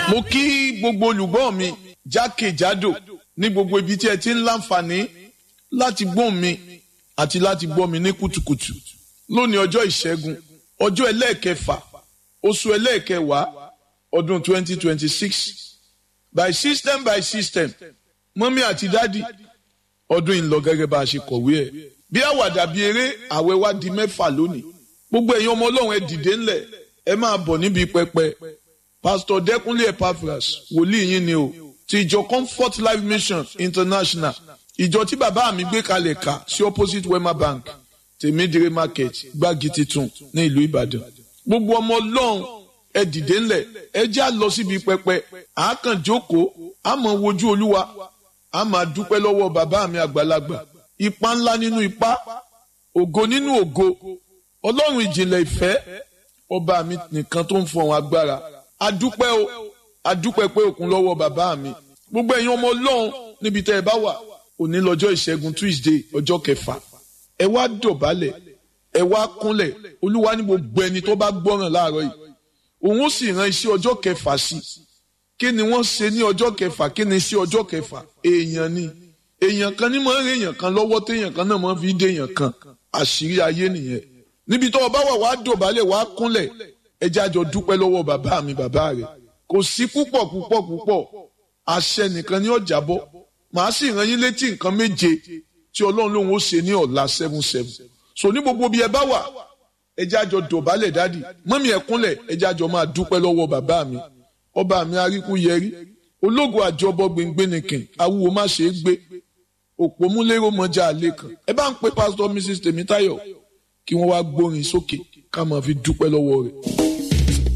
mo kí gbogbo olùgbọ́ mi jákèjádò ní gbogbo ibi tí ẹ ti ń láǹfààní láti gbọ́ mi àti láti gbọ́ mi ní kùtùkùtù lónìí ọjọ́ ìṣẹ́gun ọjọ́ ẹlẹ́ẹ̀kẹfà oṣù ẹlẹ́ẹ̀kẹwàá ọdún 2026 by system by system mọ́mí àti dádì ọdún yìí ń lọ gẹ́gẹ́ bá a ṣe kọ̀wé ẹ̀ bí àwàdà bí eré àwẹ̀ wá di mẹ́fà lónìí gbogbo ẹ̀yin ọmọ ọlọ́run ẹ dìde ńlẹ̀ ẹ máa bọ̀ níbi pẹpẹ pásítọ̀ dẹ́kunlé epaphras wòlíì yín ni o ti ìjọ comfort life mission international ìjọ tí bàbá mi gbé kalẹ̀ ká sí opposite wema bank tèmídìrí market gbági titun ní ìlú ìbàdàn gbogbo ọmọ ọlọ́run ẹ dìde ńlẹ̀ ẹ já lọ síbi pẹpẹ àákàn jókòó àmọ́ wojú olúwa a máa dúpẹ́ lọ́wọ́ bàbá mi àgbàlagbà ipa ńlá nínú ipa ògo nínú ògo ọlọ́run ìjìnlẹ̀ ìfẹ́ ọba mi nìkan tó ń fọhùn agbára adúpẹ́ o adúpẹ́ pé òkun lọ́wọ́ bàbá mi gbogbo ẹ̀yin ọmọ ọlọ́run níbi tẹ́ ẹ bá wà òní lọ́jọ́ ìṣẹ́gun tuesday ọjọ́ kẹfà ẹ wá dọ̀bálẹ̀ ẹ wá kúnlẹ̀ olúwa ní gbogbo ẹni tó bá gbọ́ràn láàárọ̀ yìí òun ó sì ran iṣẹ́ ọjọ́ kẹfà sí i kí ni wọ́n ṣe ní ọjọ́ kẹfà kí ni iṣẹ́ ọjọ́ kẹfà èèyàn ni èèyàn kan ní máa ń rèèyàn kan lọ́wọ́ téèyàn kan náà máa fi dé èèyàn kan àṣírí ayé nìyẹn níbi tó o bá wà wá dọ̀bálẹ̀ wá kúnlẹ̀ ẹ jẹ́ àjọ dúpẹ́ lọ́wọ́ bàbá mi bàbá rẹ̀ kò sí púpọ̀ púpọ̀ púpọ̀ àṣẹ nìkan ní ọjà bọ́ màá sì rán yín létí nǹkan méje tí ọlọ́run lòun ó ṣe ní ọ̀la seven seven so ní gbogbo bí ẹ bá wà ẹ jẹ́ àjọ dọ̀bálẹ̀ dádì mọ́mí ẹ kúnlẹ̀ ẹ jẹ́ àjọ máa dúpẹ́ lọ́wọ́ bàbá mi ọba mi aríkú yẹrí ológun àjọbọ gbẹngbẹnìkìn awúwo má ṣe é gbé òpómúlérò mọjà àlè kan ẹ bá ń pe pásítọ̀ mrs tèmítáyọ̀ kí wọ́n wá gbórin sókè ká máa fi dúpẹ́ lọ́wọ́ rẹ̀.